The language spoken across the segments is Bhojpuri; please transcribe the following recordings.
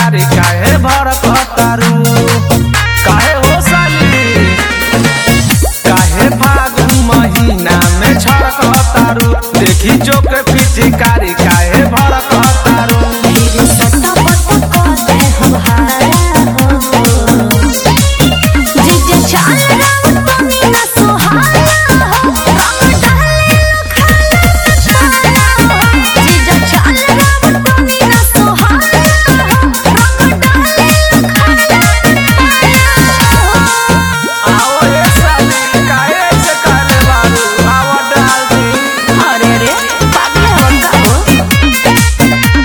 पिचकारी काहे भड़कतारू काहे हो साली काहे फागुन महीना में छड़कतारू देखी जो के पिचकारी काहे भड़कतारू फिर सट्टा पट्टा कहते हम हारा हो जीजा चाल रंग तनी ना सुहाना हो रंग डाले लखाना हो जीजा चाल रंग तनी ना सुहाना हो रंग डाले लखाना हो आओ ये साली काहे से काले बारू आवा डाल दी अरे रे पागल होता हो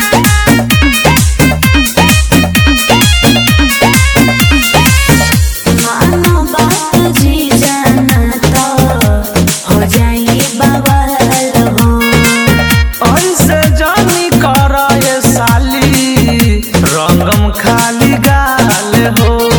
मानो बात जी जाना तो हो जाए बवाल हो ऐसे जानी कर ये साली रंगम खाली गाल हो